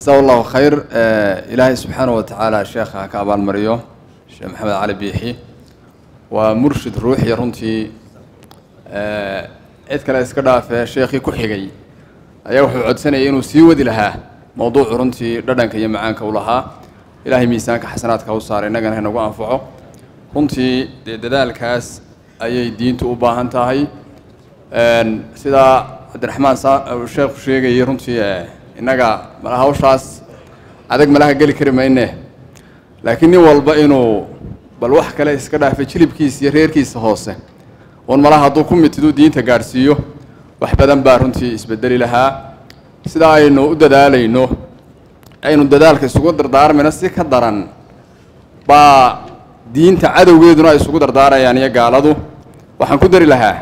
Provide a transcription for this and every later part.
jasaa allahu khayr ilaahay subxaana wa tacaala sheekha ha ka abaalmariyo sheekh maxamed cali biixi waa murshid ruuxiya runtii cid kale iska dhaafee sheekhii ku xigay ayaa wuxuu codsanayay inuu sii wadi lahaa mowduucu runtii dhadhanka iyo macaanka u lahaa ilaahay miisaanka xasanaadka u saaray innagana inagu anfaco runtii dee dadaalkaas ayay diintu u baahan tahay sidaa cabdiraxmaan uu sheekhu sheegayay runtii innaga mala hawshaas adag malaha geli kari mayne laakiin nin walba inuu bal wax kale iska dhaafay jilibkiisa iyo reerkiisa hoose oon malaha hadduu ku mitiduu diinta gaadhsiiyo wax badan baa runtii isbedeli lahaa sidaa aynu u dadaalayno aynu dadaalka isugu dardaarmayno si ka daran baa diinta cadowgeeduna ay isugu dardaarayaan iyo gaaladu waxaan ku dari lahaa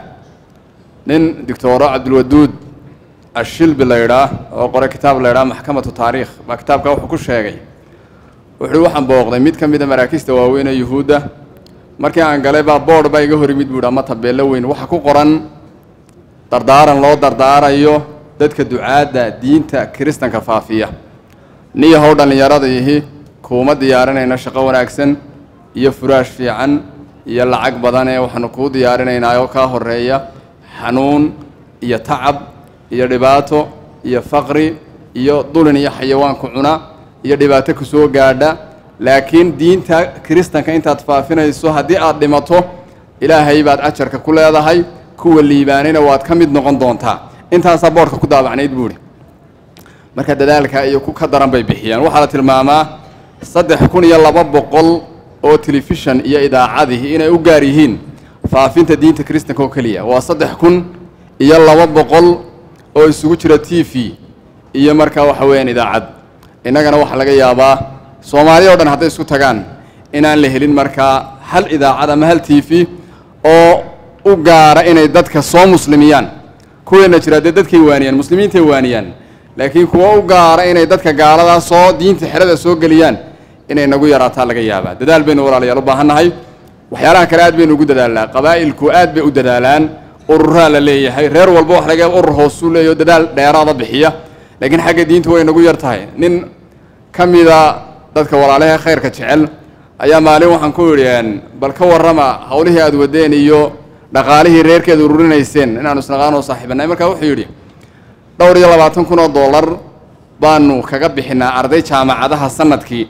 nin doctoro cabdilwaduud ashilbi la ydhaa oo qoray kitaab la ydhaa maxkamatu taariikh baa kitaabka wuxuu ku sheegay wuxuu waxaan booqday mid ka mida maraakiista waaweyn ee yuhuudda markii aan galay baa boord baa iga hor yimid buuhi ama tabeello weyn waxa ku qoran dardaaran loo dardaarayo dadka ducaadda diinta kiristanka faafiya niyahow dhallinyarada ihi kuuma diyaarinayna shaqo wanaagsan iyo furaash fiican iyo lacag badan ee waxaanu kuu diyaarinaynaa oo kaa horeeya xanuun iyo tacab iyo dhibaato iyo faqri iyo dulin iyo xayawaanku cuna iyo dhibaato ku soo gaadha laakiin diinta kiristanka intaad faafinayso haddii aad dhimato ilaahay baad ajarka ku leedahay kuwa liibaanayna waad ka mid noqon doontaa intaasaa boodhka ku daabacnayd buuhi marka dadaalka iyo ku ka daran bay bixiyaan waxaa la tilmaamaa saddex kun iyo laba boqol oo telefishan iyo idaacadii inay u gaar yihiin faafinta diinta kiristanka oo keliya waa saddex kun iyo laba boqol oo isugu jira t v iyo markaa waxa weeyaan idaacad innagana waxaa laga yaabaa soomaaliya o dhan hadday isku tagaan inaan la helin markaa hal idaacad ama hal t v oo u gaara inay dadka soo muslimiyaan kuweena jira dee dadkay waaniyaan muslimiintay waaniyaan laakiin kuwa u gaara inay dadka gaaladaa soo diinta xerada soo geliyaan inay nagu yaraataa laga yaabaa dadaal baynu walaalayaal u baahan nahay waxyaalaha kale aad baynu ugu dadaalnaa qabaa'ilku aad bay u dadaalaan ururaa la leeyahay reer walba wax laga yaaba urur hoosuu leeyaho dadaal dheeraada bixiya laakiin xagga diinta way nagu yar tahay nin ka mida dadka walaalaha khayrka jecel ayaa maalin waxaan ku idhi bal ka warrama hawlihii aad wadeen iyo dhaqaalihii reerkeeda ururinayseen inaanu isnaqaanoo saaxiibanay markaa wuxuu yidhi dhowr iyo labaatan kun oo dollar baanu kaga bixinaa arday jaamacadaha sanadkii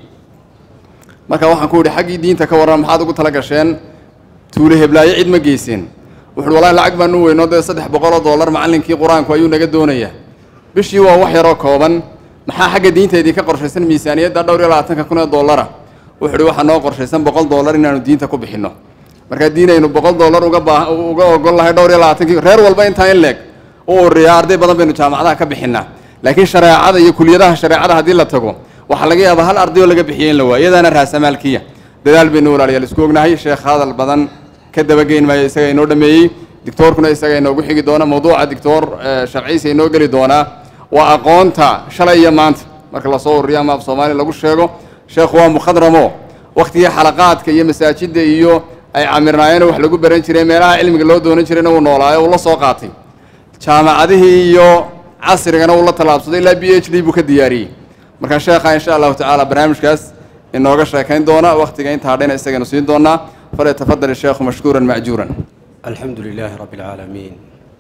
marka waxaan ku idhi xaggii diinta ka warran maxaad ugu tala gasheen tuule heblaayo cid ma geyseen wuxuuhi wallahi lacag baanu weyno dee saddex boqol oo dollar macallinkii qur-aanku ayuu naga doonayaa bishii waa wax yaroo kooban maxaa xagga diinta idinka qorshaysan miisaaniyadda dhowr iyo labaatanka kun oo dollara wuxuu uhi waxaa noo qorshaysan boqol dollar inaanu diinta ku bixinno markaa diin aynu boqol dollar uga baa uga ogol lahay dhowr iyo labaatankii reer walba intaa in leeg u ururiyaa arday badan baynu jaamacadaha ka bixinaa laakiin shareecada iyo kuliyadaha shareecada haddii la tago waxaa laga yaabaa hal arday oo laga bixiyay in la waayo iyadaana raasamaalkiya dadaal baynu walaalayaal isku ognahay sheekh hadal badan ka dabageyn maayo isaga inoo dhameeyey dictoorkuna isaga inoogu xigi doona mawduuca dictoor sharciisa inoo geli doonaa waa aqoonta shalay iyo maanta marka lasoo ururiyo ama af soomaaliya lagu sheego sheekhu waa mukhadramo waktigii xalaqaadka iyo masaajidda iyo ay camirnaayeen wax lagu baran jiray meelaha cilmiga loo doonan jirayna uu noolaayo uu la soo qaatay jaamacadihii iyo casrigana uu la tallaabsaday ilaa b h d buu ka diyaariyey marka sheekha insha allahu tacaala barnaamijkaas inooga sheekayn doona waktiga inta hadhayna isagaynu siin doonaa falyatafadal isheekhu mashkuuran macjuuran الحمد لله رب العالمين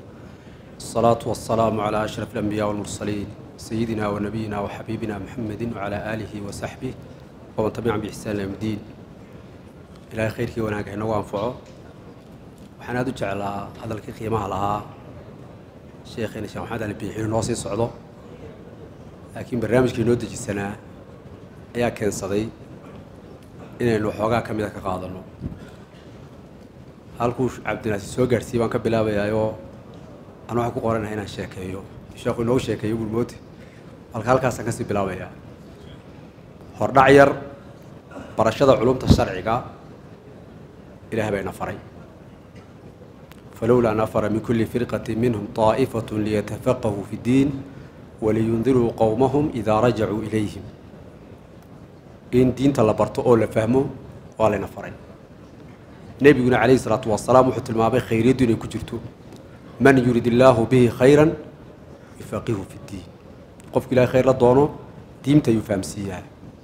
الصلاة والسلام على أشرف الأنبياء والمرسلين سيدنا ونبينا وحبيبنا محمد وعلى آله وصحبه ومن تبعهم بإحسان إلى يوم الدين إلى خيرك وناك إنه وانفعه waxaan aada u jeclaa hadalkii qiimaha lahaa sheekheena sheekh maxamed ali biixi noo sii socdo laakiin barnaamijkii noo dejisanaa ayaa keensaday inaynu waxoogaa ka mida ka qaadano halkuu cabdinaasi soo gaadhsiiyey baan ka bilaabayaayoo aan waxaan ku qoranahay inaan sheekeeyo sheekhu inoogu sheekeeyo gulmoote halka halkaasaan kasii bilaabayaa hordhac yar barashada culumta sharciga ilaah baa ina faray falowlaa nafara min kulli firqati minhum طaa'ifaة liyatafaqahuu fi اddiin waliyundiruu qowmahum idaa rajacuu ilayhim in diinta la barto oo la fahmo waa layna faray nebiguna calayhi salaatu wasalaam wuxuu tilmaamay khayriyaddu inay ku jirto man yurid illaahu bihi khayran yufaqihu fi ddiin qofku ilahay khayr la doono diinta ayuu fahamsiiyaa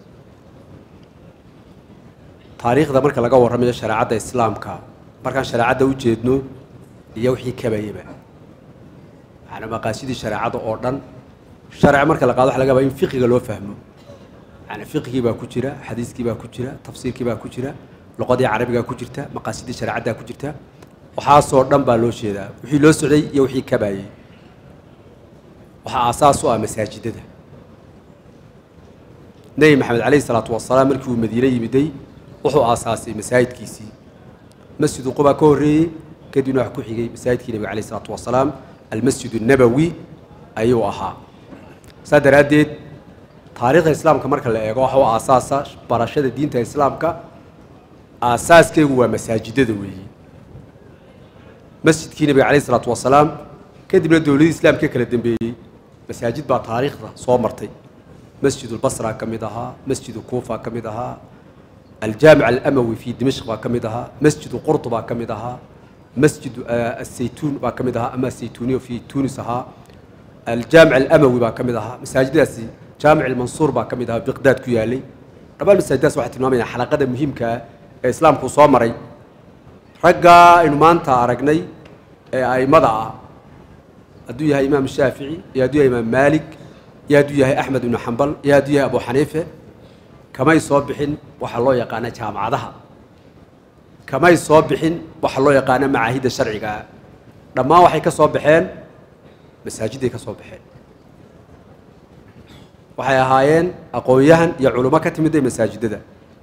taariikhda marka laga warramayo shareecadda islaamka markaan shareecadda u jeedno iyo wixii kabayaba macnaa maqaasidii shareecada oo dhan sharci marka la qaado waxa laga yaabaa in fiqiga loo fahmo yani fiqigii baa ku jira xadiiskii baa ku jira tafsiirkii baa ku jira luqadii carabigaa ku jirta maqaasidii shareecaddaa ku jirta waxaasoo dhan baa loo jeedaa wixii loo socday iyo wixii kabayey waxaa aasaas u ah masaajidada nebi maxamed calayhi salaatu wasalaam markii uu madiine yimiday wuxuu aasaasay masaajidkiisii masjidu quba ka horreeyey kadibna wax ku xigay masaajidkii nebiga calayhi salaatu wasalaam almasjid الnabowi ayuu ahaa saa daraaddeed taariikhda islaamka marka la eego waxa u aasaasa barashada diinta islaamka aasaaskeegu waa masaajidada weeyi masjidkii nebiga calayhi salaatu wasalaam kadibna dowladii islaamka kala dambeeyey masaajid baa taariikhda soo martay masjid ulbasra ka mid ahaa masjidu kuufa ka mid ahaa aljaamic alamawi fi dimashq baa ka mid ahaa masjidu qurd baa ka mid ahaa masjid asaytuun baa ka mid ahaa ama asaytuuniya fi tunis ahaa aljaamic alamawi baa ka mid ahaa masaajiddaasi jaamic almansuur baa ka mid ahaa biqdaad ku yaalay dhammaan masaajiddaas waxay tilmaamayaan xalaqada muhiimkaa ee islaamku soo maray raggaa aynu maanta aragnay ee a'immada ah hadduu yahay imaam shaafici iyo hadduu yahay imaam maalik iyo hadduu yahay axmed ibnu xambal iyo hadduu yahay abu xaniife kamay soo bixin waxaa loo yaqaana jaamacadaha kamay soo bixin waxaa loo yaqaana macaahidda sharcigaa dhammaan waxay ka soo baxeen masaajiday ka soo baxeen waxay ahaayeen aqoon-yahan iyo culummo ka timidday masaajidada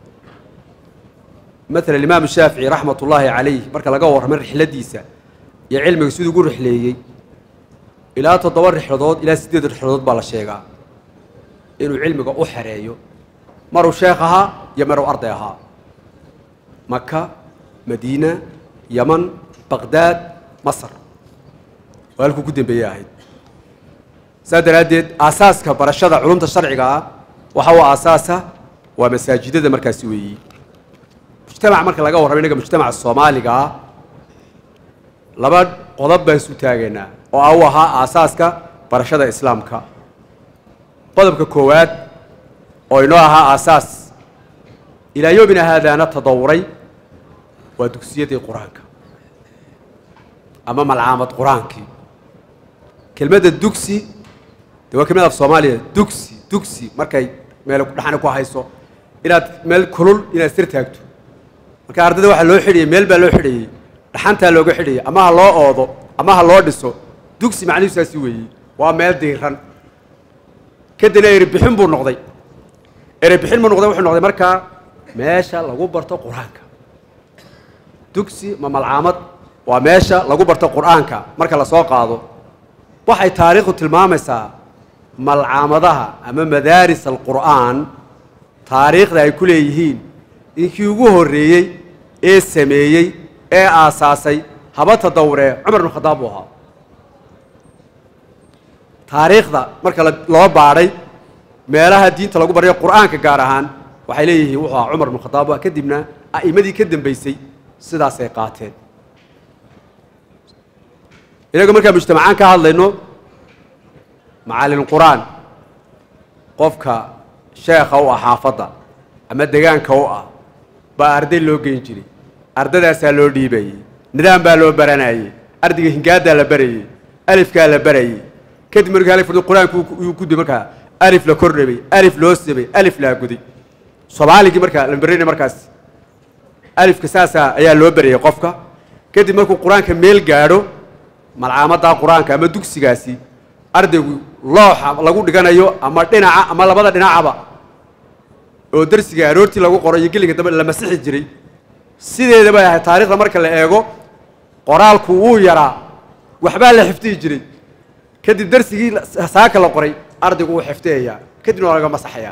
maalan imaamu shaafici raxmat ullaahi calayh marka laga warramay rixladiisa iyo cilmiga siduu ugu rixleeyey ilaa toddoba rixladood ilaa siddeed rixladood baa la sheegaa inuu cilmiga u xereeyo maruu sheekh ahaa iyo maruu arday ahaa maka madiina yaman baqdaad masar oo halkuu ku dambeeyey ahayd saa daraaddeed aasaaska barashada culumta sharciga ah waxa uu aasaasa waa masaajidada markaasi weeyi mujtamac marka laga warramay innaga mujtamaca soomaaliga ah laba qodob baan isu taagaynaa oo ah u ahaa aasaaska barashada islaamka qodobka koowaad oo inoo ahaa aasaas ilaa yoomina haadaana tadawuray waa dugsiyadii qur-aanka ama malcaamad qur-aankii kelmadda dugsi de waa kelmad af soomaaliya dugsi dugsi markay meel dhaxani ku hayso inaad meel kulul inaad sir taagto marka ardayda waxaa loo xidhiyey meel baa loo xidhayey dhaxantaa looga xidhayay ama ha loo oodo ama ha loo dhiso dugsi macnihiisaasi weeyey waa meel diiran kadibna eribixin buu noqday erebixin buu noqday wuxuu noqday markaa meesha lagu barto qur-aanka dugsi ma malcaamad waa meesha lagu barto qur-aanka marka lasoo qaado waxay taariikhdu tilmaamaysaa malcaamadaha ama madaaris alqur'aan taariikhda ay ku leeyihiin inkii ugu horreeyey ee sameeyey ee aasaasay haba tadawuree cumar bnu khadaab buu ahaa taariikhda marka loo baadhay meelaha diinta lagu baryo qur'aanka gaar ahaan waxay leeyihiin wuxuu ahaa cumar bnu khadaab kadibna a'immadii ka dambaysay sidaasay qaateen inagu markaa mujtamacaan ka hadlayno macallin qur-aan qofka sheekha u ah xaafadda ama degaanka u ah baa arday loo geyn jiray ardadaasaa loo dhiibayey nidaam baa loo baranayey ardayga hingaaddaa la barayey alifkaa la barayey kadib markii alif qur-aanku uu guday markaa alif la kordhabay alif loo sabay alif laa guday soomaaligii markaa la baranay markaas alifka saasaa ayaa loo barayey qofka kadib markuu qur-aanka meel gaadho malcaamaddaa qur-aanka ama dugsigaasi ardaygu looxa lagu dhiganayo ama dhinaca ama labada dhinacaba oo darsiga aroortii lagu qoro iyo gelinka dambe la masixi jiray sideeda bay ahayd taarikhda marka la eego qoraalku wuu yaraa waxbaa la xifdihi jiray kadib darsigii saaka la qoray ardaygu wuu xifdiyayaa kadibna waa laga masaxayaa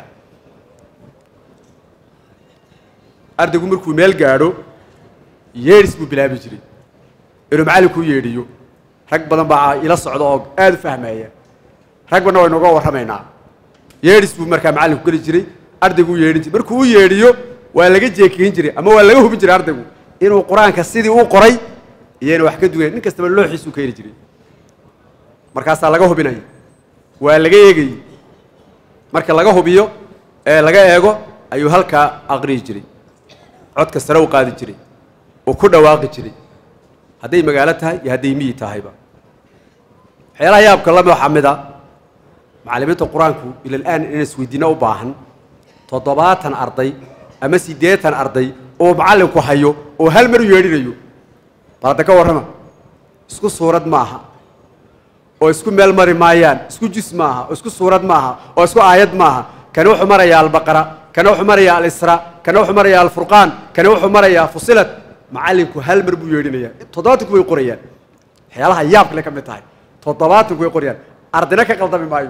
ardaygu markuu meel gaadho yeedhis buu bilaabi jiray inuu macallinkuu yeedhiyo rag badan baa ila socda oo aada u fahmaya rag badna waynu uga warramaynaa yeedhis buu markaa macallinku geli jiray ardaygu u yeedhin jiray markuu u yeedhiyo waa laga jeekeyn jiray ama waa laga hubin jiray ardaygu inuu qur-aanka sidii u qoray iyona wax ka dugayn nin kastaba looxiisuu keeni jiray markaasaa laga hubinaya waa laga eegayey marka laga hubiyo ee laga eego ayuu halkaa aqriyi jiray codka sare u qaadi jiray uu ku dhawaaqi jiray hadday magaalo tahay iyo hadday miyi tahayba waxyaalaha yaabka lami waxaa mid a macallimiinta qur-aanku ilalaan inay isweydiino u baahan toddobaatan arday ama siddeetan arday oo macallinku hayo oo hal mar u yeedhinayo bal hadda ka warrama isku suurad ma aha oo isku meel mari maayaan isku jis ma aha oo isku suurad ma aha oo isku aayad ma aha kani wuxuu marayaa albaqara kana wuxuu marayaa alisra kana wuxuu marayaa alfurqaan kana wuxuu marayaa fusilat macallinku hal mar buu yeedhinayaa toddobaatanku way qorayaan waxyaalaha yaabkale ka mid tahay toddobaatanku way qorayaan ardina ka qaldami maayo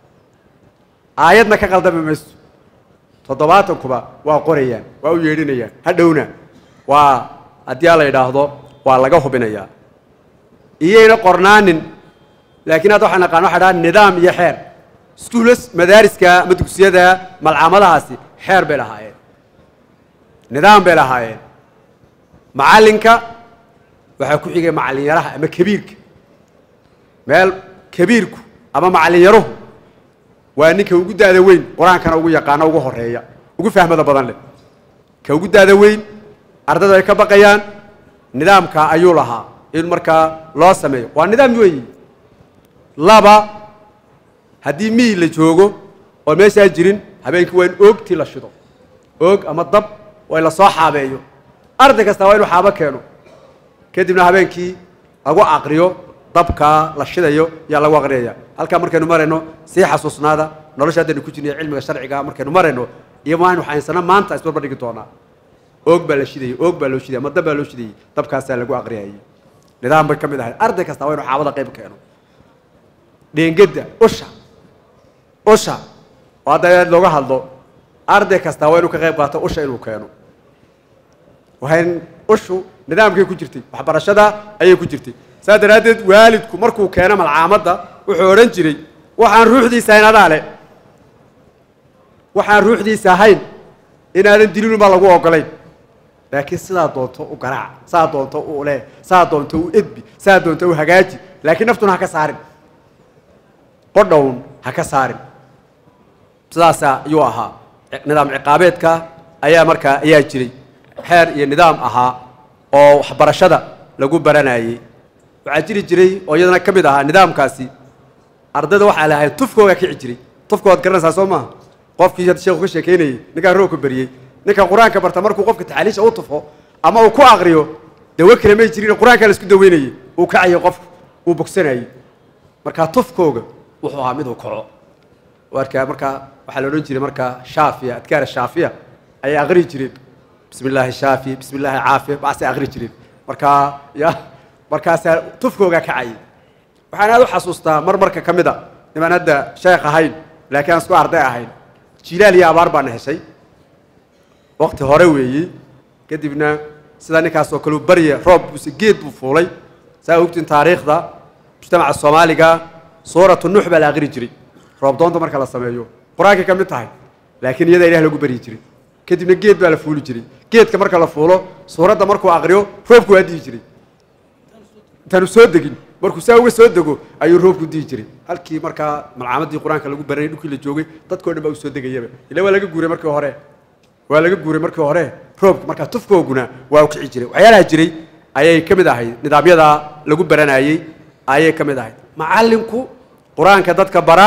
aayadna ka qaldami mayso toddobaatankuba waa qorayaan waa u yeedhinayaan hadhowna waa haddii a la yidhaahdo waa laga hubinayaa iyayna qornaanin laakiin hadda waxaan naqaan waxa dhaha nidaam iyo xeer iskuulas madaariska ama dugsiyada malcaamadahaasi xeer bay lahaayeen nidaam bay lahaayeen macallinka waxaa ku xigay macallin yaraha ama kabiirka meel kabiirku ama macallin yaruhu waa ninka ugu daada weyn qur-aankana ugu yaqaano ugu horeeya ugu fahmada badan leh ka ugu daada weyn ardaydu ay ka baqayaan nidaamka ayuu lahaa in markaa loo sameeyo waa nidaam weeyi laba haddii miyi la joogo oo meeshaa jirin habeenkii waa in oogtii la shido oog ama dab waa in la soo xaabeeyo arday kasta waa inuu xaabo keeno kadibna habeenkii lagu aqriyo dabkaa la shidayo yaa lagu aqriyaya halkaa markaynu marayno sii xasuusnaada nolosha haddaynu ku jirnay cilmiga sharciga markaynu marayno iyo maaynu xayinsana maanta isbarbar dhigi doonaa oog baa la shidayay oog baa loo shidayay ama dab baa loo shidayay dabkaasaa lagu aqriyayay nidaam bay ka mid ahayd arday kasta waa inuu xaabada qayb keeno dheengedda usha usha oo hadda aad looga hadlo arday kasta waa inuu ka qayb qaato usha inuu keeno wayn ushu nidaamkay ku jirtay waxbarashada ayay ku jirtay saa daraaddeed waalidku markuu keeno malcaamadda wuxuu odhan jiray waxaan ruuxdiisa ahayn adaa le waxaan ruuxdiisa ahayn inaadan dilinunbaa lagu ogolayn laakiin sidaa doonto u garaac saa doonto u le saa doonto u edbi saa doonto u hagaaji laakiin naftuna ha ka saarin qodhown ha ka saarin sidaasa ayuu ahaa nidaam ciqaabeedka ayaa markaa ayaa jiray xeer iyo nidaam ahaa oo waxbarashada lagu baranayey waxaa jiri jiray oo iyadana ka mid ahaa nidaamkaasi ardayda waxaa lahayd tufkooga kici jiray tufka waad garanaysaa soo maaha qofkii hadda sheekhu ka sheekeynayey ninkaan roogka beriyey ninka qur-aanka barta markuu qofka taxaaliisha u tufo ama uu ku aqriyo dawo kale may jirin qur-aankaa la isku daweynayey uu kacayay qofku uu bogsanayey markaa tufkooga wuxuu ahaa mid uu kaco warkaa markaa waxaa la odhan jiray markaa shaafiya adkaara shaafiya ayay aqri jireen bismi illaahi shaafi bismi illaahi caafiya baasay aqri jireen markaa ya markaasaa tufkooga kacayay waxaan aad u xasuustaa mar marka ka mid a nimaan hadda sheekh ahayn laakiin aan isku arday ahayn jilaal iyo abaar baana heshay wakti hore weeyey kadibna sidaa ninkaas oo kaleu barya roob buuse geed buu fuulay saa ogtiin taariikhda mujtamaca soomaaliga suuratu nuux baa la aqri jiray roob doonta marka la sameeyo qur-aankay ka mid tahay laakiin iyada ilah lagu baryi jiray kadibna geed baa la fuuli jiray geedka marka la fuulo suuradda markuu aqriyo roobku waa dihi jiray intaanu soo degin markuu saa uga soo dego ayuu roobku dihi jiray halkii markaa malcaamadii qur-aanka lagu baranay dhulkii la joogay dadkao dhan baa u soo degayaba ila waa laga guuray markii hore waa laga guuray markii hore roobka markaa tufkooguna waa u kici jiray waxyaalaha jiray ayay ka mid ahayd nidaamyadaa lagu baranayey ayay ka mid ahayd macallinku qur-aanka dadka bara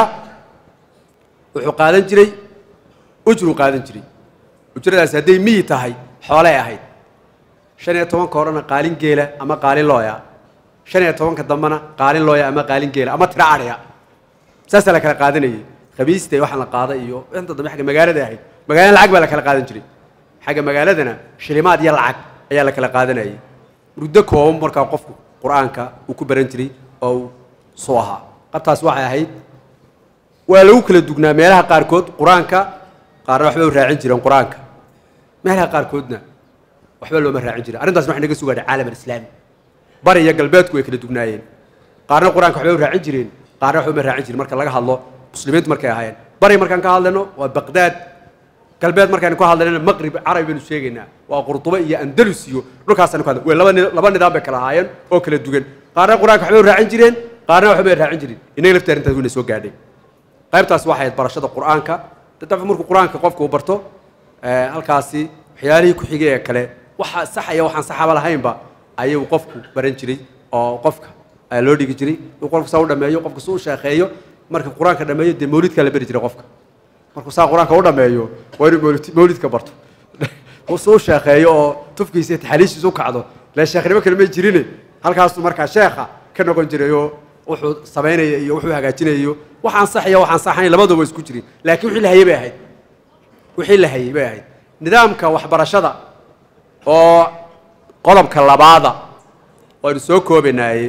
wuxuu qaadan jiray ujruu qaadan jiray ujradaasi hadday miyi tahay xoolay ahayd shan iyo tobanka horena qaalin geela ama qaalin looya shan iyo tobanka dambena qaalin looya ama qaalin geela ama tiro adhiya saasaa la kala qaadanayay khamiista waxaan la qaada iyo inta dambe xagga magaalada ahayd magaalada lacag baa la kala qaadan jiray xagga magaaladana shilimaad iyo lacag ayaa la kala qaadanayay muddo kooban markaa qofku qur-aanka uu ku baran jiray oo uu suu ahaa qabtaas waxay ahayd waa lagu kala dugnaa meelaha qaarkood qur-aanka qaarna waxba u raacin jireen qur-aanka meelaha qaarkoodna waxba looma raacin jirin arrintaasna waxay naga sugaadhay caalam alislaami bari iyo galbeedku way kala dugnaayeen qaarna qur-aanka waxbay u raacin jireen qaarna waxba uma raacin jirin marka laga hadlo muslimiintu markay ahaayeen bari markaan ka hadlayno waa baqdaad galbeed markaynu ka hadlaynana maqrib carabi baynu sheegaynaa waa qurduba iyo andalus iyo dhulkaasaynu ka hadla way laba ni- laba nidaam bay kala ahaayeen oo kala dugan qaarna qur-aanka waxbay u raacin jireen qaarna waxbay raacin jirin innaga laftii arrintaas wayna soo gaadhay qaybtaasi waxay ahayd barashada qur-aanka dadaf markuu qur-aanka qofka uu barto eh, halkaasi waxyaalihii ku xigay ee kale waxa saxaya waxaan saxaba lahaynba ayuu qofku baran jiray oo qofka ayaa loo dhigi jiray uu qofku saa u dhameeyo qofku si u sheekeeyo marka qur-aanka dhameeyo dee mawlidkaa la beri jiray qofka markuu saa qur-aanka u dhameeyo waa inuu mawlid- mawlidka barto uu si u sheekeeyo oo tufkiisa iyo taxaliishiisa u kacdo lee sheekhnimo kale may jirine halkaasuu markaa sheekha ka noqon jiray oo wuxuu samaynaya iyo wuxuu hagaajinayo waxaan saxaya waxaan saxayn labaduba way isku jirin laakiin wixii la hayay bay ahayd wixii la hayay bay ahayd nidaamka waxbarashada oo qodobka labaada waynu soo koobanaaye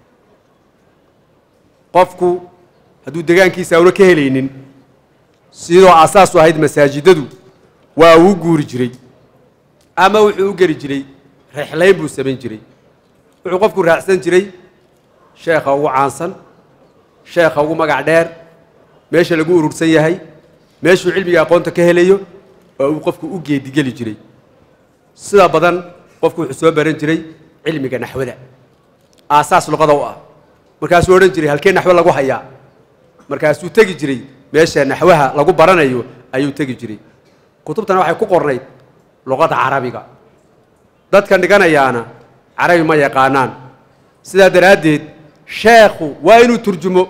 qofku hadduu degaankiisa auna ka helaynin sidoo asaasu ahayd masaajidadu waa uu guuri jiray ama wuxuu u geli jiray rexlayn buu samayn jiray wuxuu qofku raacsan jiray sheekha ugu caansan sheekha ugu magac dheer meesha lagu urursan yahay meeshuu cilmiga aqoonta ka helayo oo uu qofku u geedigeli jiray sida badan qofku wuxuu soo baran jiray cilmiga naxwada aasaas luqada u ah markaasuu odhan jiray halkee naxwo lagu hayaa markaasuu tegi jiray meesha naxwaha lagu baranayo ayuu tegi jiray kutubtana waxay ku qornayd luqada carabiga dadka dhiganayaana carabi ma yaqaanaan sidaa daraaddeed sheekhu waa inuu turjumo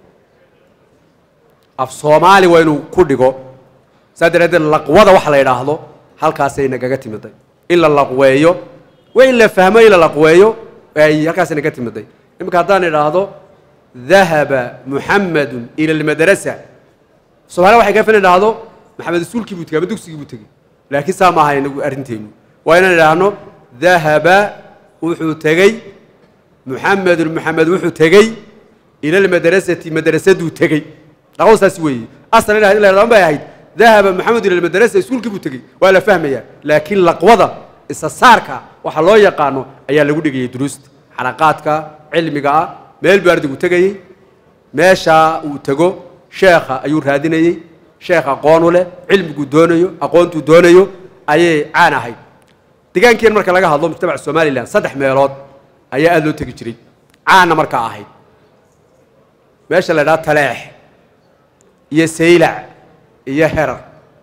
af soomaali waa inuu ku dhigo saa daraaddeed laqwada waxa la yidhaahdo halkaasay nagaga timiday in la laqweeyo waa in la fahmo in la laqweeyo ay halkaasay naga timiday iminka haddaan idhaahdo dahaba muxamadun ila almadrasa soomaaliya waxay ka filan idhaahdo maxamed isuulkii buu tegey ama dugsigii buu tegey laakiin saa maaha inagu arrinteenu waa inaan idhaahno dahaba wuxuu tegey muxamedun muxamed wuxuu tegey ila almadrasati madrasaduu tegey dhaqdo saas weeye asal in la idhahdo bay ahayd dahaba muxamed ila almadrasa iskuulkii buu tegey waa la fahmayaa laakiin laqwada isa saarka waxa loo yaqaano ayaa lagu dhigayay duruusta xalaqaadka cilmiga ah meel buu ardaygu tegayey meeshaa uu tego sheekha ayuu raadinayey sheekh aqoonu leh cilmiguu doonayo aqoontuu doonayo ayay caan ahayd degaankeen marka laga hadlo mujtamaca somalilan saddex meelood ayaa aada loo tegi jiray caanna markaa ahayd meesha la idhaha taleex iyo saylac iyo herar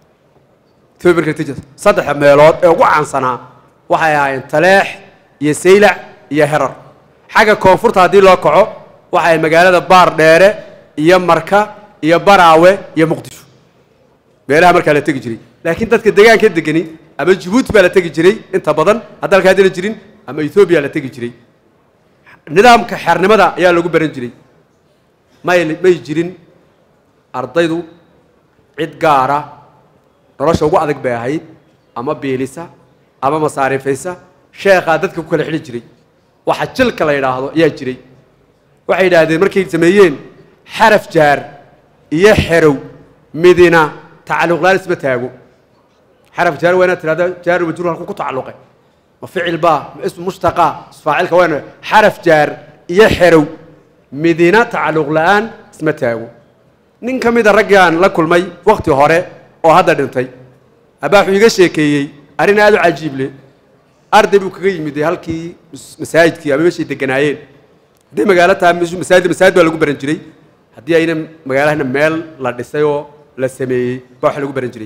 saddexda meelood ee ugu caansanaa waxay ahaayeen taleex iyo saylac iyo herar xagga koonfurta haddii loo kaco waxay magaalada baar dheere iyo marka iyo baraawe iyo muqdisho meelaha markaa la tegi jiray laakiin dadka degaanka degani ama jabuuti baa la tegi jiray inta badan hadda halkaa dila jirin ama ethoobiya la tegi jiray nidaamka xeernimada ayaa lagu baran jiray may may jirin ardaydu cid gaara nolosha ugu adag bay ahayd ama biilisa ama masaarifaysa sheekhaa dadka ku kala xidhi jiray waxa jilka la yidhaahdo ayaa jiray waxay yidhaahdeen markay sameeyeen xaraf jaar iyo xerow midina tacalluqlaan isma taago xaraf jaar waa inaad tirahda jaaru majruur halku ku tacalluqay ma ficil baa ma ismu mushtaqa isfaacilka waa ina xaraf jaar iyo xerow midina tacalluq la'aan isma taago nin ka mida raggaan la kulmay wakti hore oo hadda dhintay abaa wuxuu iga sheekeeyey arrin aad u cajiib leh arday buu kaga yimid halkii masaajidkii ama meeshay deganaayeen hadday magaalo tahay meeshu masaajid masaajid baa lagu baran jiray haddii ayna magaalahana meel la dhisay oo la sameeyey baa wax lagu baran jiray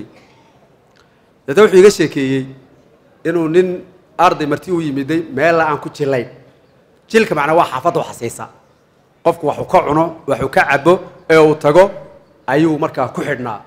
dada wuxuu iga sheekeeyey inuu nin arday marti u yimiday meella aan ku jillayn jilka macnaa waa xaafadda u xasiisa qofku waxuu ka cuno waxuu ka cabo ee uu tago ayuu markaa ku xidhnaa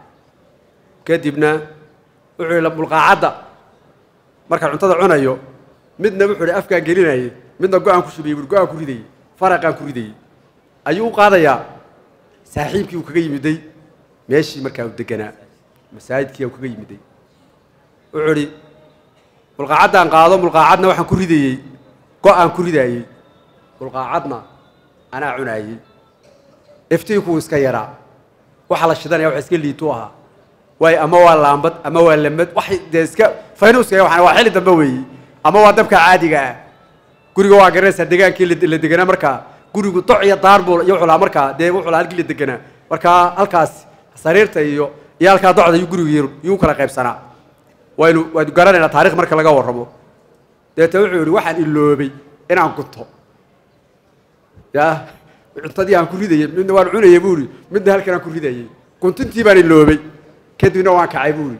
kadibna wuxuu yihi mulqaacadda markaan cuntada cunayo midna wuxuu hi afkaan gelinayay midna go-aan ku shubiyey go-aan ku ridayey faraqaan ku ridayey ayuu u qaadayaa saaxiibkii uu kaga yimiday meeshii markaa uu deganaa masaajidkii uu kaga yimiday wuxuu idhi mulqaacaddaan qaado mulqaacadna waxaan ku ridayey go-aan ku ridaayey mulqaacadna anaa cunaayey iftiinkuu iska yaraa waxa la shidanaya wax iska liitu ahaa waayo ama waa laambad ama waa lamad wax dee iska faynuuska waxaan waa xilli dambe weeyi ama waa dabka caadiga ah guriga waa garanaysaa degaankii la deganaa markaa gurigu doc iyo daar buu iyo wuxuu lahaa markaa dee wuxuu lahaa halkii la deganaa markaa halkaas sariirta iyo iyo halkaa docda iyo guriga yuu kala qaybsanaa waynu waynu garanaynaa taarikh marka laga warramo deeta wuxuu yihi waxaan iloobay inaan gunto ya cuntadii aan ku ridayey midna waan cunayay buu ihi midna halkan aan ku ridayey guntintii baan iloobay kadibna waan kacay buuri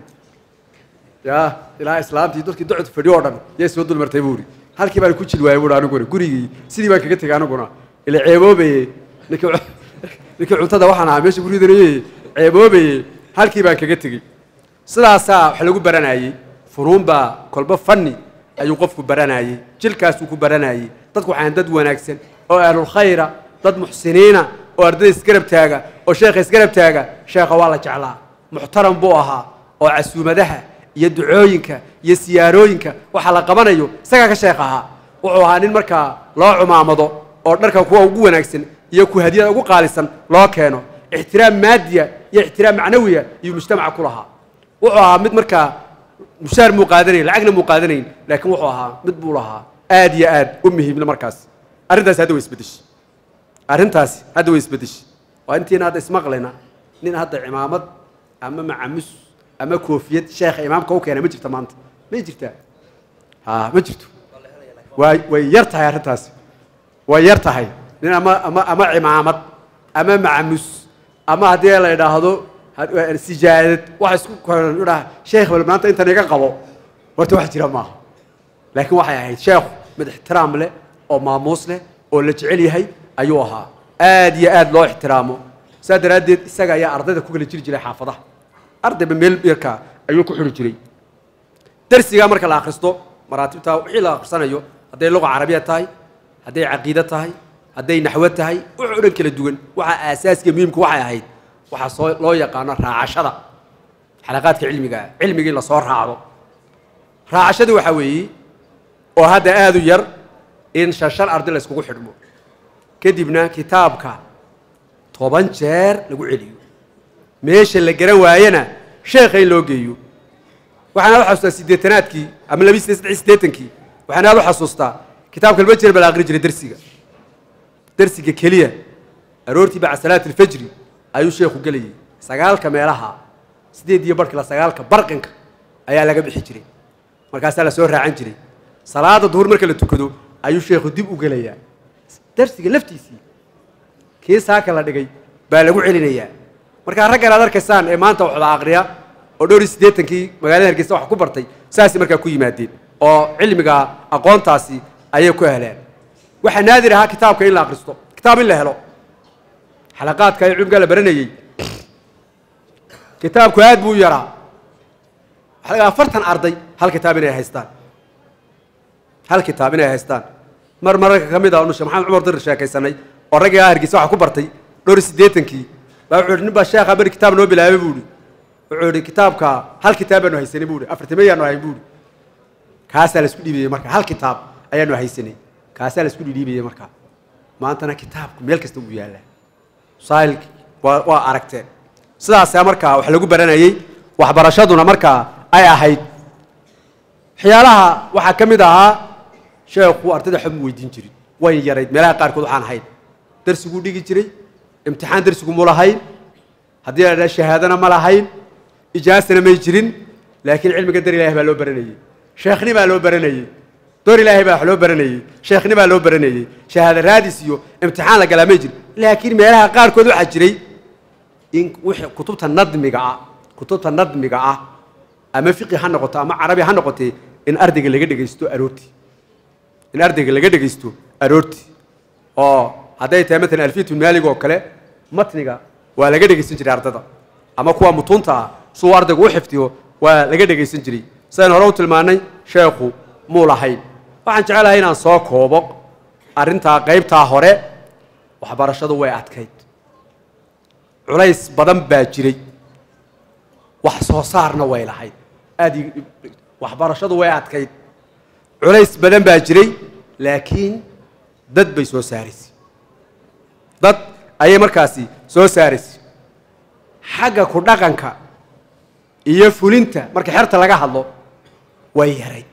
ya ilaa islaamtii dadkii docod fadhiyo oo dhan yay soo dulmartay buuri halkii baan ku jil waayay buuri aniguna gurigii sidii baan kaga tegay aniguna ila ceeboobaye ninkii cu- ninkii cuntada waxaan ahaa meesha guridanayey ceeboobaye halkii baan kaga tegey sidaasaa wax lagu baranayey funuun baa kolba fanni ayuu qofku baranayey jilkaasuu ku baranayey dadku waxaan dad wanaagsan oo ahlulkhayra dad muxsiniina oo ardayda isgarab taaga oo sheekha isgarab taaga sheekha waa la jeclaa muxtaram buu ahaa oo casuumadaha iyo ducooyinka iyo siyaarooyinka waxa la qabanayo isagaa ka sheekh ahaa wuxuu ahaa nin markaa loo cumaamado oo dharka kuwa ugu wanaagsan iyo ku hadiyada ugu qaalisan loo keeno ixtiraam maadiya iyo ixtiraam macnawiya iyo mujtamaca ku lahaa wuxuu ahaa mid markaa mushaar muu qaadanayn lacagna muu qaadanayn laakiin wuxuu ahaa mid buu lahaa aad iyo aad u muhiimna markaas arrintaasi hadda way isbedeshay arrintaasi hadda way isbedeshay waa intiina hadda ismaqlayna nin hadda cimaamad ama macamus ama koofiyad sheekha imaamka u keena ma jirta maanta may jirtaa ha ma jirto waa way yar tahay arrintaasi way yar tahay nin ama ama ama cimaamad ama macamus ama haddii la idhaahdo ha- sijaadad waxa isku koran idhaa sheekh bal maanta intan iga qabo horta wax jira maaha laakiin waxay ahayd sheekhu mid ixtiraam leh oo maamuus leh oo la jecel yahay ayuu ahaa aad iyo aad loo ixtiraamo saa daraaddeed isaga ayaa ardayda ku kala jiri jiray xaafadaha ardayba meel yarka ayuu ku xuri jiray darsigaa marka la akhristo maraatibta wixii la akhrisanayo hadday luqa carabiya tahay hadday caqiide tahay hadday naxwo tahay wax o dhan kala duwan waxa aasaaskiya muhiimka waxay ahayd waxaa soo loo yaqaano raacashada xalaqaadka cilmiga ah cilmigii la soo raacdo raacashadu waxaa weeye oo hadda aad u yar in shan shan arday la iskugu xidhmo kadibna kitaabka toban jeer lagu celiyo meesha la garan waayena sheekha in loo geeyo waxaan aad u xasuustaa siddeetanaadkii ama labi siddeed saddex siddeetankii waxaan aad u xasuustaa kitaabka laba jeer baa la aqri jiray dersiga dersiga keliya aroortii bacda salaati alfajri ayuu sheekhu gelayay sagaalka meelaha sideed iyo barhkila sagaalka barqinka ayaa laga bixi jiray markaasaa la soo raacan jiray salaada duhur marka la tukado ayuu sheekhu dib u gelayaa darsiga laftiisii kii saaka la dhigay baa lagu celinayaa markaa raggan aad arkaysaan ee maanta waxda aqriya oo dhowr iyo siddeetankii magaalada hargeysa wax ku bartay saasay markaa ku yimaadeen oo cilmiga aqoontaasi ayay ku heleen waxaa naadir ahaa kitaabka in la akhristo kitaab in la helo xalaqaadka ee cilmigaa la baranayey kitaabku aad buu u yaraa waxaa laga afartan arday hal kitaab inay haystaan hal kitaab inay haystaan mar mararka ka mid ah nu sheekh maxamed cumar dir sheekaysanay oo raggii hargeysa waxa ku bartay dhowr iyo siddeetankii baa wuxuu yidhi nin baa sheekha beri kitaab noo bilaabay buu ihi wuxuu yidhi kitaabka hal kitaab baanu haysanay buu ihi afartimayaanu ahayn buu ihi kaasaa la isku dhiibayey marka hal kitaab ayaanu haysanay kaasaa la isku dhiibayey marka maantana kitaabku meel kasta uu yaallaa saahilki waa waa aragteen sidaasaa markaa wax lagu baranayey waxbarashaduna markaa ay ahayd waxyaalaha waxaa ka mid ahaa sheekhu ardayda waxba mu weydiin jirin way yarayd meelaha qaarkood waxaan ahayn darsiguu dhigi jiray imtixaan darsigu mu lahayn haddii la dhaha shahaadana ma lahayn ijaasana may jirin laakiin cilmiga dar ilahi baa loo baranayey sheekhni baa loo baranayey door ilaahay baa wax loo baranayey sheekhni baa loo baranayey shahaada raadis iyo imtixaan la galaa may jirin laakiin meelaha qaarkood waxaa jiray in wixii kutubta nadmiga ah kutubta nadmiga ah ama fiqi ha noqoto ama carabi ha noqotee in ardayga laga dhegaysto aroortii in ardayga laga dhegaysto aroortii oo hadday tahay maalan alfiyatu maalig oo kale matniga waa laga dhegaysan jiray ardada ama kuwa mutuunta ah suu ardaygu u xifdiyo waa laga dhegaysan jiray sidaan hore u tilmaanay sheekhu muu lahayn waxaan jecelahay inaan soo koobo arrintaa qaybtaa hore waxbarashadu way adkayd culays badan baa jiray wax soo saarna way lahayd aad i- waxbarashadu way adkayd culays badan baa jiray laakiin dad bay soo saaraysay dad ayay markaasi soo saaraysay xagga ku dhaqanka iyo fulinta marka xerta laga hadlo way yarayd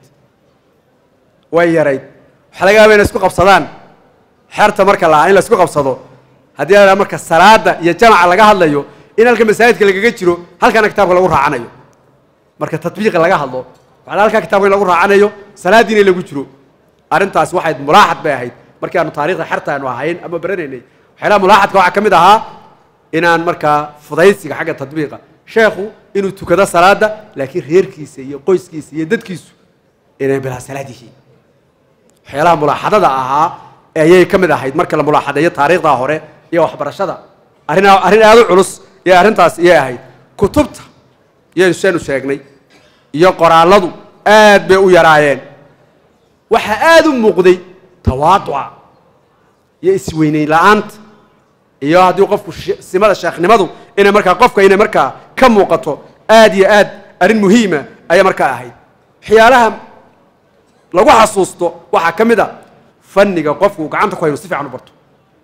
way yarayd waxaa laga yaaba inay isku qabsadaan xerta marka la in la isku qabsado haddii la dhaha marka salaada iyo jamaca laga hadlayo in halka masaajidka lagaga jiro halkana kitaabka lagu raacanayo marka tatbiiqa laga hadlo waxaa halkaa kitaabka in lagu raacanayo salaadiina in lagu jiro arrintaasi waxayd mulaaxad bay ahayd markii aanu taariikhda xerta aanu ahayn ama baranaynay waxyaalaha mulaaxadka waxaa ka mid ahaa inaan markaa fudaysiga xagga tadbiiqa sheekhu inuu tukado salaada laakiin reerkiisa iyo qoyskiisa iyo dadkiisu inay bilaa salaad yihiin waxyaalaha mulaaxadada ahaa ayay ka mid ahayd marka la mulaaxadeeyo taariikhdaa hore iyo waxbarashada arrin arrin aada u culus iyo arrintaas iyay ahayd kutubta iyaynu seenu sheegnay iyo qoraalladu aad bay u yaraayeen waxaa aada u muuqday tawaaduca iyo isweyneyn la-aanta iyo haddii qofku she- simada sheekhnimadu inay markaa qofka inay markaa ka muuqato aad iyo aad arrin muhiima ayay markaa ahayd waxyaalaha lagu xasuusto waxaa ka mid a fanniga qofku uu gacanta ku hayo inuu si fiican u barto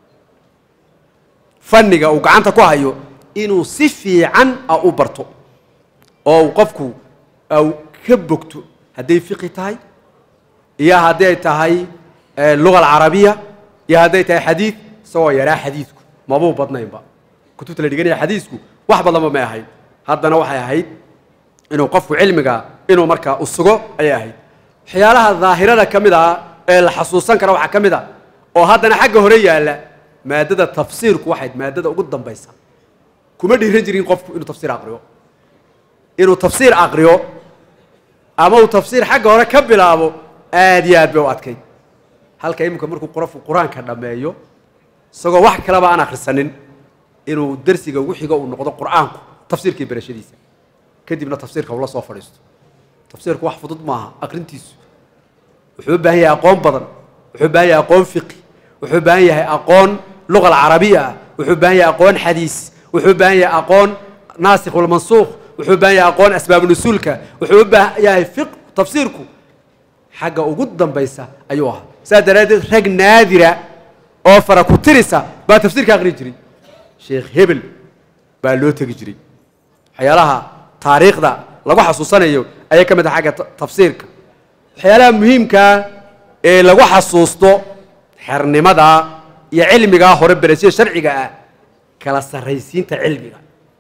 fanniga uu gacanta ku hayo inuu si fiican a u barto oo uu qofku au ka bogto hadday fiqi tahay iyo hadday tahay eh, luga alcarabiya iyo hadday tahay xadiid isagoo yaraa xadiidku mabuu badnaynba kutubta la dhiganaya xadiisku wax badanba may ahayd haddana waxay ahayd inuu qofku cilmiga inuu markaa u sugo ayay ahayd waxyaalaha daahirada ka mid ah ee la xasuusan kara waxaa ka mid a oo haddana xagga hore yaalla maadada tafsiirku waxayd maadada ugu dambaysa kuma dhiiran jirin qofku inuu tafsiir aqriyo inuu tafsiir aqriyo ama uu tafsiir xagga hore ka bilaabo aad iyo aad bay u adkayd halka iminka markuu qofku qur-aanka dhammeeyo isagoo wax kaleba aan akhrisanin inuu dersiga ugu xigo uu noqdo qur-aanku tafsiirkii barashadiisa kadibna tafsiirka ula soo fadhiisto tafsiirku wax fudud maaha aqrintiisu wuxuu u baahan yahay aqoon badan wuxuu u baahan yahay aqoon fiqi wuxuu u baahan yahay aqoon luga alcarabiya ah wuxuu u baahan yahay aqoon xadiis wuxuu u baahan yahay aqoon naasikh walmansuukh wuxuu u baahan yahay aqoon asbaabu nusuulka wuxuu u baahan yahay fiq tafsiirku xagga ugu dambaysa ayuu ahaa saas daraaddeed rag naadira oo fara ku tirisa baa tafsiirka aqri jiray sheekh hebel baa loo tegi jiray waxyaalaha taariikhda lagu xasuusanayo ayay ka mid ah xagga ta- tafsiirka waxyaalaha muhiimkaa ee lagu xasuusto xernimada iyo cilmigaa hore berashada sharciga ah kala sarraysiinta cilmiga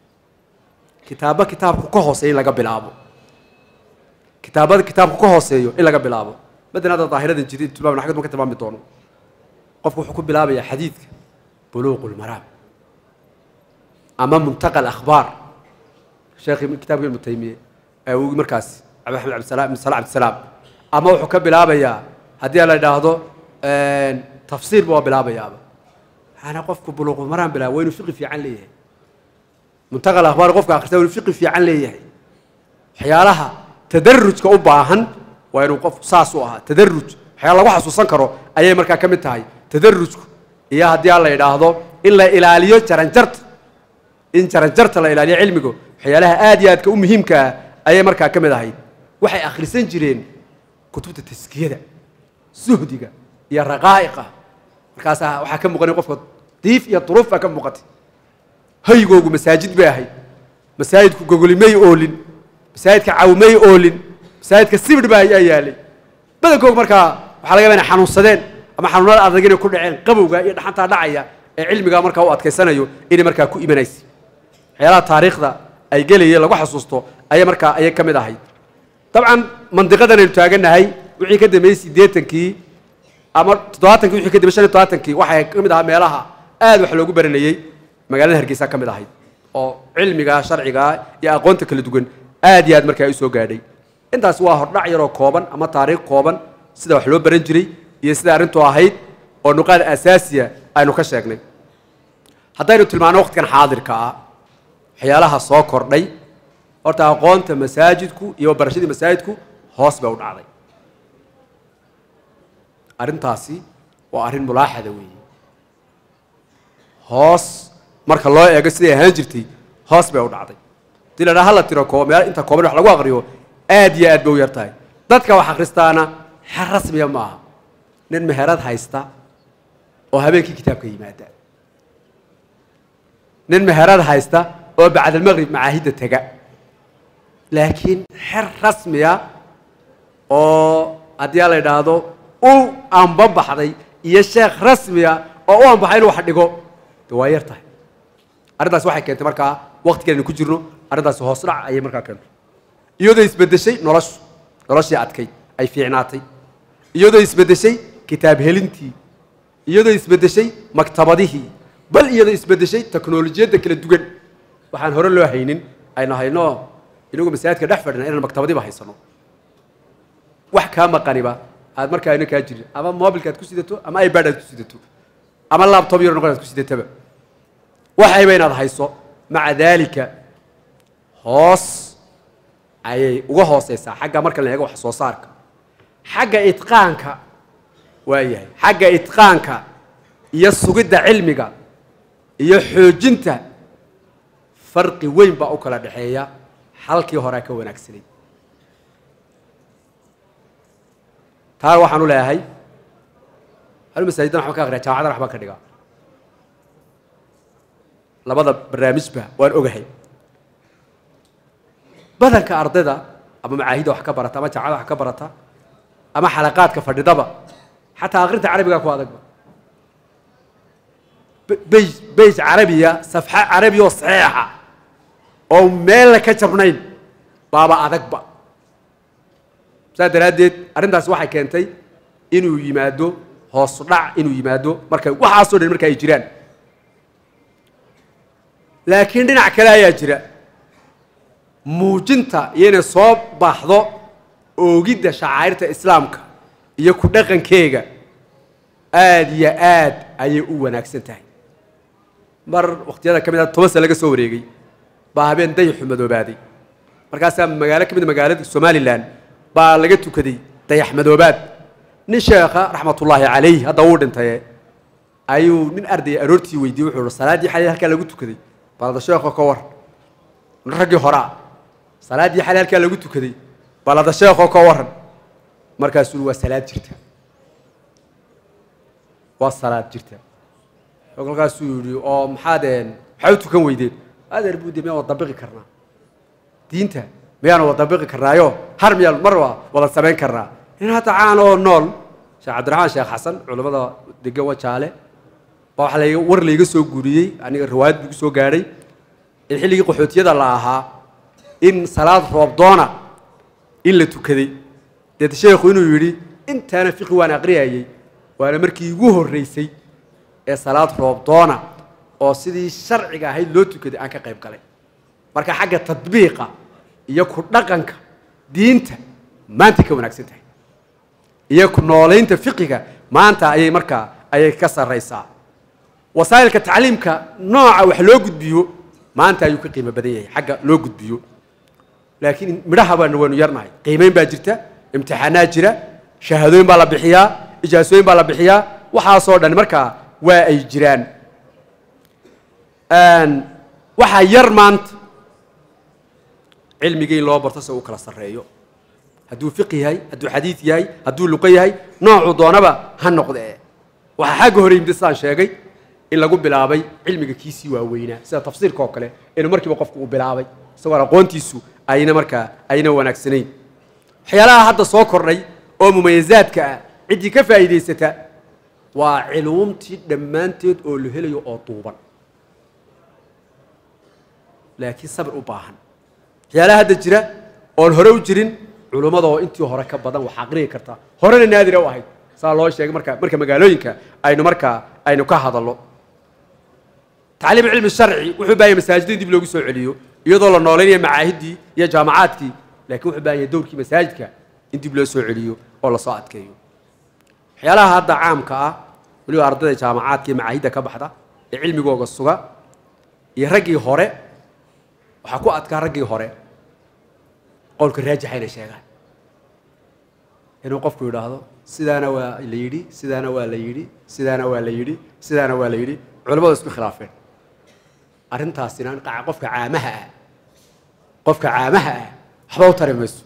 kitaabo kitaabku ka hooseeya in laga bilaabo kitaabada kitaabku ka hooseeyo in laga bilaabo madan hadda daahiradan jiri tilmaam xagad ma ka tilmaami doono qofku wuxuu ku bilaabayaa xadiidka buluuqu lmaraam ama muntaqa alakhbaar sheekhi kitaabka ibnu taymiye ee uu markaas cabdi axmed cabdisalaam ibn salah cabdisalaam ama wuxuu ka bilaabayaa haddii la idhaahdo tafsiir buu bilaabayaaba ana qofku buluuqu maraan bilaaba waa inuu fiqi fiican leeyahay muntaqa alakhbaar qofka akhrista waa inuu fiqi fiican leeyahay waxyaalaha tadarujka u baahan waa inuu qof saas u ahaa tadaruj waxyaala lagu xasuusan karo ayay markaa ka mid tahay tadarujku iyo haddii aan la idhaahdo in la ilaaliyo jaranjarta in jaranjarta la ilaaliyo cilmigu waxyaalaha aad iyo aadka u muhiimka ah ayay markaa ka mid ahayd waxay akhrisan jireen kutubta taskiyada suhdiga iyo raqaa'iqa markaasaa waxaa ka muuqanay qofka diif iyo duruuf baa ka muuqatay haygoogu masaajid bay ahayd masaajidku gogolimay oolin masaajidka cawmay oolin masaajidka sibidh baa ayaa yaalay badankoog markaa waxaa laga yaaba inay xanuunsadeen ama xanuunada adag inay ku dhaceen qabowga iyo dhaxantaa dhacaya ee cilmigaa markaa u adkaysanayo inay markaa ku imanaysa waxyaalaha taariikhda ay gelayeen lagu xasuusto ayay markaa ayay ka mid ahayd dabcan mandiqadan aynu taaganahay wixii ka dambeeyey siddeetankii ama toddobaatankii wixii ka dambeeyey shan iyo toddobaatankii waxay ka mid ahaa meelaha aad wax loogu baranayey magaalada hargeysa ka mid ahayd oo cilmiga sharciga iyo aqoonta kala duwan aad iyo aad markaa u soo gaadhay intaas waa hordhac yaroo kooban ama taariikh kooban sida wax loo baran jiray iyo sida arrintu ahayd oo nuqaad asaasiya aynu ka sheegnay haddaynu tilmaano waqtigan xaadirka ah waxyaalaha soo kordhay horta aqoonta masaajidku iyo barashadii masaajidku hoos bay u dhacday arrintaasi waa arrin mulaaxada weeye hoos marka loo eego siday ahaan jirtay hoos bay u dhacday hadii la dhaha hala tiro koo meel inta kooban wax lagu aqriyo aad iyo aad bay u yar tahay dadka wax akhristaana xer rasmiya ma aha nin meherad haysta oo habeenkii kitaabka yimaada nin meherad haysta oo bacdalmaqrib macaahidda tega laakiin xer rasmiya oo haddii la idhaahdo u anbabaxday iyo sheekh rasmiya oo u anbaxay inuu wax dhigo de waa yar tahay arrintaasi waxay keentay markaa waqtigan aynu ku jirno arrintaasi hoos dhac ayay markaa keentay iyadoo isbeddeshay noloshu noloshii adkayd ay fiicnaatay iyadoo isbeddeshay kitaab helintii iyadoo isbeddeshay maktabadihii bal iyada isbedeshay teknolojiyadda kala duwan waxaan hore loo haynin aynu hayno inagu masaajidka dhex fadhina inaan maktabadiiba haysano wax kaa maqaniba aad markaa ina kaa jirin ama mobilka aad ku sidato ama ibad aad ku sidato ama laptop yar noqon aad ku sidataba waxayba inaad hayso maca daalika hoos ayay uga hooseysaa xagga marka la eego wax soo saarka xagga itqaanka waayahay xagga itqaanka iyo sugidda cilmiga iyo xoojinta farqi weyn baa u kala dhexeeya halkii horea ka wanaagsanay taa waxaan u leeyahay hal masaajidan waxbaan ka akriya jaamacadan waxbaan ka dhigaa labada barnaamijba waan ogahay badanka ardayda ama macaahida wax ka barata ama jaamacada wax ka barata ama xalaqaadka fadhidaba xataa akrinta carabigaa ku adagba bey beyj carabiya safxa carabiya oo saxiixa oo meella ka jabnayn baaba adagba saas daraaddeed arrintaasi waxay keentay inuu yimaado hoosu dhac inuu yimaado markay waxaasoo dhan marka ay jiraan laakiin dhinac kale ayaa jira muujinta iyo inay soo baxdo oogidda shacairta islaamka iyo ku dhaqankeega aada iyo aad ayay u wanaagsan tahay mar wakhtiyada ka mid a toban sane laga soo wareegay baa habeen dayaxu madoobaaday markaasaa magaalo ka mid a magaalada somalilan baa laga tukaday dayax madoobaad nin sheekha raxmatullaahi calayh hadda wuu dhintaye ayuu nin ardaya aroortii weydiiyey wuxuu hi salaaddii xalay halkaa lagu tukaday balada sheekho ka war nin raggii horaa salaaddii xalay halkaa lagu tukaday balada sheekho ka waran markaasuu waa salaad jirta waa salaad jirta kolkaasuu yidhi oo maxaadeen maxaa u tukan weydeen adeer buude miyaan wada dabiqi karnaa diinta miyaanu wada dabiqi karnaayo har miyaan mar waa wada samayn karnaa nin hadda caan oo nool sheekh cabdiraxmaan sheekh xasan culimmada degan wajaale baa waxaa layga war layga soo guuriyey aniga riwaayad buu soo gaadhay in xilligii qaxootiyada la ahaa in salaad roobdoona in la tukaday deet sheekhu inuu yidhi intaana fiqi waan aqriyayey waana markii igu horreysay ee salaad roobdoona oo sidii sharciga ahayd loo tukaday aan ka qayb galay marka xagga tadbiiqa iyo ku dhaqanka diinta maanta ka wanaagsan tahay iyo ku noolaynta fiqiga maanta ayay markaa ayay ka sarraysaa wasaa'ilka tacliimka nooca wax loo gudbiyo maanta ayuu ka qiimo badan yahay xagga loo gudbiyo laakiin midhaha baana waynu yarnahay qiimeyn baa jirta imtixaanaad jira shahaadooyin baa la bixiyaa ijaasooyin baa la bixiyaa waxaasoo dhan markaa waa ay jiraan waxaa yar maanta cilmiga in loo barto si uu kala sarreeyo hadduu fiq yahay hadduu xadiid yahay hadduu luqo yahay noocuu doonaba ha noqdee waxaa xagga hore yimid sidaan sheegay in lagu bilaabay cilmiga kiisii waaweynaa sida tafsiirka oo kale inuu markiiba qofku uu bilaabay isagoon aqoontiisu ayna markaa ayna wanaagsanayn waxyaalaha hadda soo kordhay oo mumayazaadka ah ciddii ka faa'iidaysata waa culuumtii dhammaanteed oo la helayo oo duuban laakiin sabir u baahan waxyaalaha hadda jira oon hore u jirin culummada oo intii hore ka badan wax aqriyi karta horena naadira u ahayd saa loo sheegay marka marka magaalooyinka aynu markaa aynu ka hadallo tacliim cilmi sharci wuxuu baahaya masaajidda in dib loogu soo celiyo iyadoo la nooleynaya macaahiddii iyo jaamacaadkii laakiin wuxuu baahanya dowrkii masaajidka in dib loo soo celiyo oo lasoo adkeeyo waxyaalaha hadda caamka ah weliba ardayda jaamacaadka iyo macaahidda ka baxda ee cilmigooga suga iyo raggii hore waxaa ku adkaa raggii hore qowlka raajixa inay sheegaan inuu qofku yidhaahdo sidaana waa la yidhi sidaana waa la yidhi sidaana waa la yidhi sidaana waa la yidhi culimmadu isku khilaafeen arrintaasina qaca qofka caamaha ah qofka caamaha ah waxba u tari mayso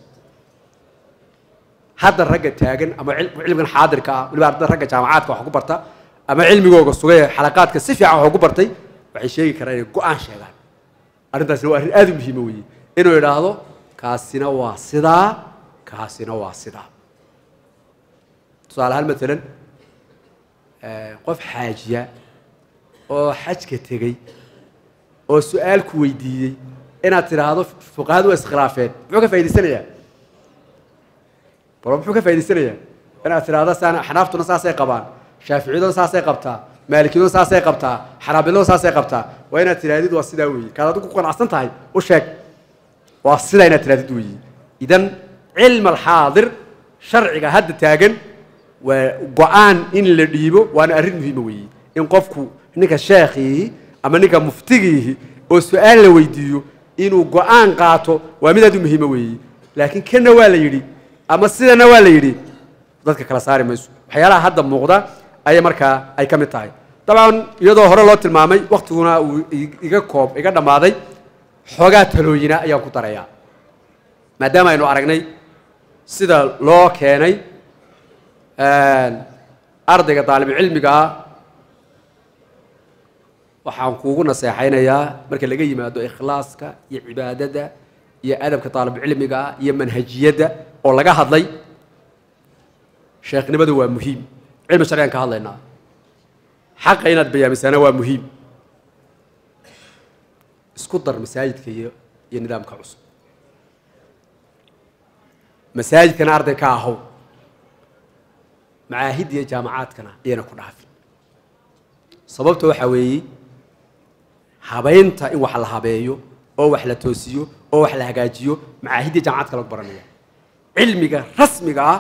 hadda ragga taagan ama cilmigan xaadirka ah waliba ardada ragga jaamacaadka wax ku barta ama cilmigooga sugay xalaqaadka si fiican wax ku bartay waxay sheegi karaan inay go-aan sheegaan arrintaasina waa arrin aada u muhiima weeye inuu idhaahdo kaasina waa sidaa kaasina waa sidaa tusaale ahaan maalan qof xaajiya oo xajka tegey oo su-aal ku weydiiyey inaad tidhaahdo fuqahadu waa iskhilaafeen muxuu ka faa'idaysanayaa bal muxuu ka faa'idaysanayaa inaad tidhaahdo saan axnaaftuna saasay qabaan shaaficiyaduna saasay qabtaa maalikiyaduna saasay qabtaa xanaabiladu saasay qabtaa waa inaad tidhahdid waa sidaa weeye kaad adigu ku qanacsan tahay u sheeg waa sidaa inaad tidhahdid weeye idan cilm alxaadir sharciga hadda taagan waa go-aan in la dhiibo waana arrin muhiima weeye in qofku ninka sheekhiihi ama ninka muftigiihi oo su-aal la weydiiyo inuu go-aan qaato waa mid aad u muhiima weeye laakiin kana waa la yidhi ama sidana waa la yidhi dadka kala saari mayso waxyaalaha hadda muuqda ayay markaa ay ka mid tahay dabcan iyadoo hore loo tilmaamay waktiguna uu iga koob iga dhammaaday xoogaa talooyina ayaan ku darayaa maadaama aynu aragnay sida loo keenay ardayga daalibucilmiga ah waxaan kuugu naseexaynayaa marka laga yimaado ikhlaaska iyo cibaadada iyo adabka daalibucilmiga ah iyo manhajiyadda oo laga hadlay sheekhnimadu waa muhiim cilmi sharcigan ka hadlaynaa xaqa inaad bayaamisaana waa muhiim isku dar masaajidka iyo iyo nidaamka cusub masaajidkana arday ka ahow macaahidda iyo jaamacaadkana iyana ku dhaafin sababta waxaa weeye habaynta in wax la habeeyo oo wax la toosiyo oo wax la hagaajiyo macaahidda iyo jaamacaadka lagu baranaya cilmiga rasmiga ah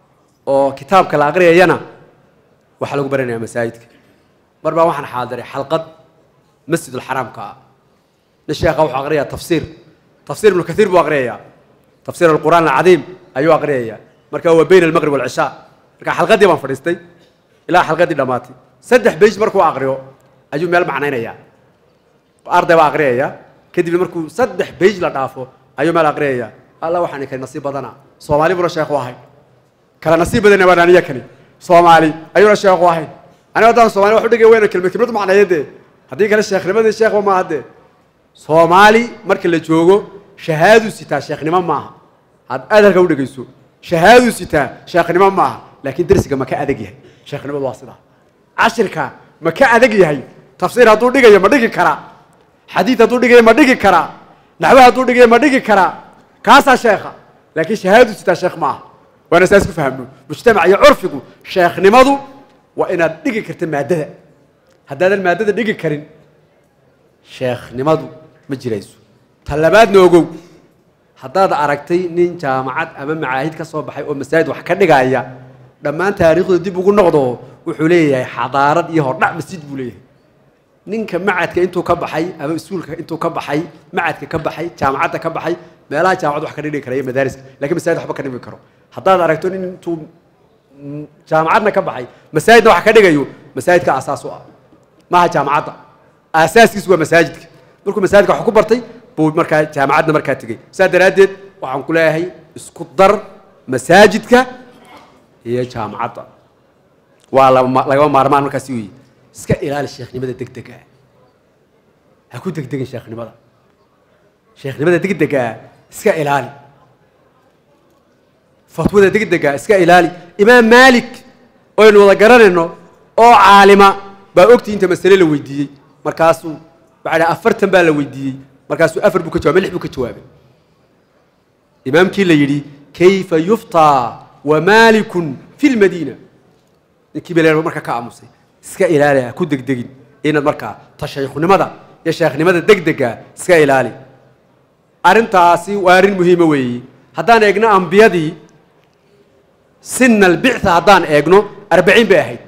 oo kitaabka la aqriyayana waxaa lagu baranaya masaajidka mar baa waxaan xaadiray xalqad masjidulxaraamka ah nin sheekha wuxuu aqriyaa tafsiir tafsiir ibnu kaiir buu aqriyayaa tafsiir alqur'aan alcadiim ayuu aqriyayaa marka waa bayna almaqrib walcishaa marka xalqadii baan fadhiistay ilaa xalqadii dhammaatay saddex beyj markuu aqriyo ayuu meel macnaynayaa arday baa aqriyaya kadibna markuu saddex beyj la dhaafo ayuu meel aqriyaya alla waxaan kani nasiib badana soomaali buna sheekhu ahay kala nasiib badana waan aniya kani soomaali ayuuna sheekhu ahayn aniga haddaan soomali wax u dhigay weyna kelmad kelmad macneeya dee haddii kale sheekhnimadii sheekhba maaha dee soomaali marka la joogo shahaaduu sitaa sheekhnimo maaha had adalka u dhegayso shahaaduu sitaa sheekhnimo maaha laakiin dersiga ma ka adag yahay sheekhnimadu waa sidaa cashirka ma ka adag yahay tafsiir hadduu dhigayo ma dhigi karaa xadiid hadduu dhigayo ma dhigi karaa naxwe hadduu dhigayo ma dhigi karaa kaasaa sheekha laakiin shahaaduu sitaa sheekh maaha waana saas ku fahamno mujtamac iyo curfigu sheekhnimadu waa inaad dhigi karta maaddada haddaadan maaddada dhigi karin sheekhnimadu ma jirayso ta labaadna ogow haddaad aragtay nin jaamacad ama macaahid ka soo baxay oo masaajid wax ka dhigaya dhammaan taariikhda dib ugu noqdo wuxuu leeyahay xadaarad iyo hordhac masjid buu leeyahay ninka macadka intuu ka baxay ama iskuulka intuu ka baxay macadka ka baxay jaamacadda ka baxay meelaha jaamacad wax ka dhigi kara iyo madaariska lakiin masaajid waxba ka dhigi karo haddaad aragto nin intuu jaamacadna ka baxay masaajidna wax ka dhigayo masaajidka asaas u ah maaha jaamacadda aasaaskiisu waa masaajidka markuu masaajidka wax ku bartay buu markaa jaamacadna markaa tegey saa daraaddeed waxaan ku leeyahay isku dar masaajidka iyo jaamacadda waa lagama maarmaan markaasi weyi iska ilaali sheekhnimada degdega ha ku degdegin sheekhnimada sheekhnimada degdega iska ilaali fatwada degdega iska ilaali imaam maalik oynu wada garanayno oo caalima baa ogtii inta masale la weydiiyey markaasuu waxaa afartan baa la weydiiyey markaasuu afar buu ka jawabay lix buu ka jawaabay imaamkii la yidhi kayfa yuftaa wa maalikun fi lmadiina ninkii baa marka ka aamusay iska ilaali ha ku degdegin inaad markaa tashaykhunimada iyo sheekhnimada degdega iska ilaali arrintaasi waa arrin muhiima weeye haddaan eegno ambiyadii sina albictha haddaan eegno arbaciin bay ahayd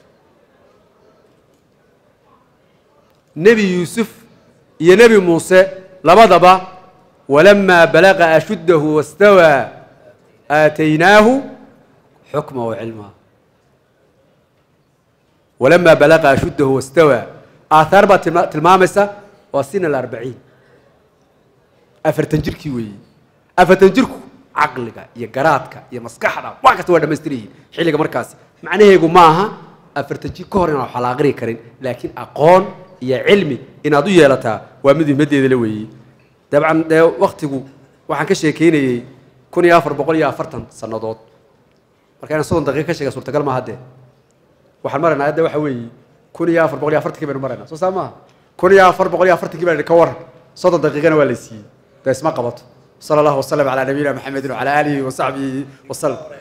nebi yuusuf iyo nebi muuse labadaba walamaa balaqa ashuddahu wastawaa aataynaahu xukma wa cilma walamaa balaqa ashuddahu wastawaa aathaar baa tilma tilmaamaysa waa sina alarbaciin afartan jirkii weeye afartan jirku caqliga iyo garaadka iyo maskaxda wax kasta waa dhamaystiran yihiin xilliga markaasi macnaheegu maaha afartan jir ka hor inaan wax la aqri karin laakiin aqoon iyo cilmi inaad u yeelataa waa mid muhimaddeeda la weeyey dabcan dee waktigu waxaan ka sheekeynayey kun iyo afar boqol iyo afartan sannadood marka inaan soddon daqiiqa ka sheega suurtagal maaha dee waxaan maraynaa hadda waxa weeye kun iyo afar boqol iyo afartankii baynu maraynaa soo saa maaha kun iyo afar boqol iyo afartankii baa ka waran soddon daqiiqana waa la siiyey dee isma qabato sala allahu wasalam calaa nabiyina maxamedin wacala aalihi wasaxbihi wasalam